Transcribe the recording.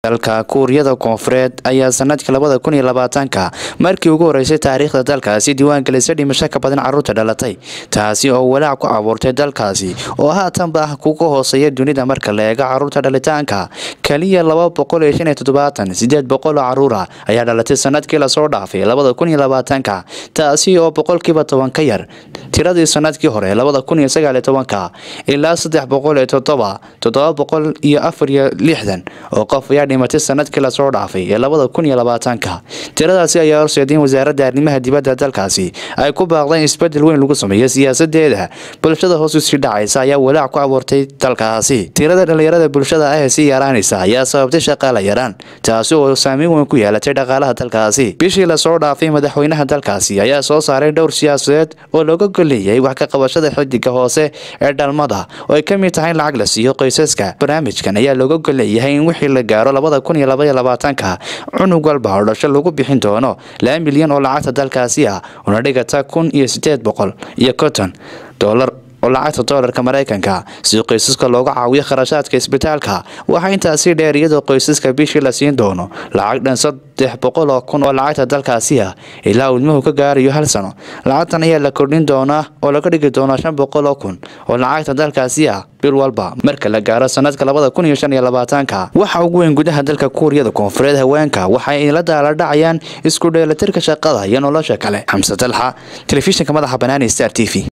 dalka kuuriyada koonfureed ayaa sanadkii labada kun iyo labaatanka markii ugu horeysay taariikhda dalkaasi diiwaangelisay dhimasho ka badan caruurta dhalatay taasi oo walaac ku abuurtay dalkaasi oo haatanba ah kuga hooseeya dunida marka la eego caruurta dhalitaanka kaliya laba boqol iyo shan iyo toddobaatan sideed boqol oo caruura ayaa dhalatay sanadkii lasoo dhaafay labada kun iyo labaatanka taasi oo boqolkiiba toban ka yar tiradii sanadkii hore labada kun iyo sagaal iyo tobanka ilaa saddex boqol iyo toddoba toddoba boqol iyo afar iyo lixdan oo qof ayaa dhimatay sanadkii lasoo dhaafay ee labada kun iyo labaatanka tiradaasi ayaa horseeday in wasaaradda arrimaha dibadda dalkaasi ay ku baaqdeen isbedel weyn lagu sameeyo siyaasadeeda bulshada hoos usii dhacaysa ayaa walaac ku abuurtay dalkaasi tirada dhalinyarada bulshada ah ee sii yaraanaysa ayaa sababtay shaqaala yaraan taasi oo saameyn weyn ku yeelatay dhaqaalaha dalkaasi bishii lasoo dhaafay madaxweynaha dalkaasi ayaa soo saaray dhowr siyaasadeed oo looga golleeyay wax ka qabashada xidiga hoose ee dhalmada oo ay ka mid tahay in lacag la siiyo qoysaska barnaamijkan ayaa looga golleeyahay in wixii la gaaro labada kun iyo laba iyo labaatanka cunug walba oo dhasho lagu bixin doono laba milyan oo lacagta dalkaasi ah una dhigata kun iyo sideed boqol iyo konton dolar oo lacagta doolarka maraykanka si qoysaska looga caawiyo kharashaadka isbitaalka waxaa intaasi dheer iyadoo qoysaska bishii la siin doono lacag dhan saddex boqol oo kun oo lacagta dalkaasi ah ilaa uu ilmuhu ka gaarayo hal sano lacagtan ayaa la kordhin doonaa oo laga dhigi doonaa shan boqol oo kun oo lacagta dalkaasi ah bil walba marka la gaaro sanadka labada kun iyo shan iyo labaatanka waxa ugu weyn gudaha dalka kuuriyada koonfureed haweenka waxay la daala dhacayaan isku dheelatirka shaqada iyo nolosha kale xamse dalxa telefishinka madaxa banaani star t v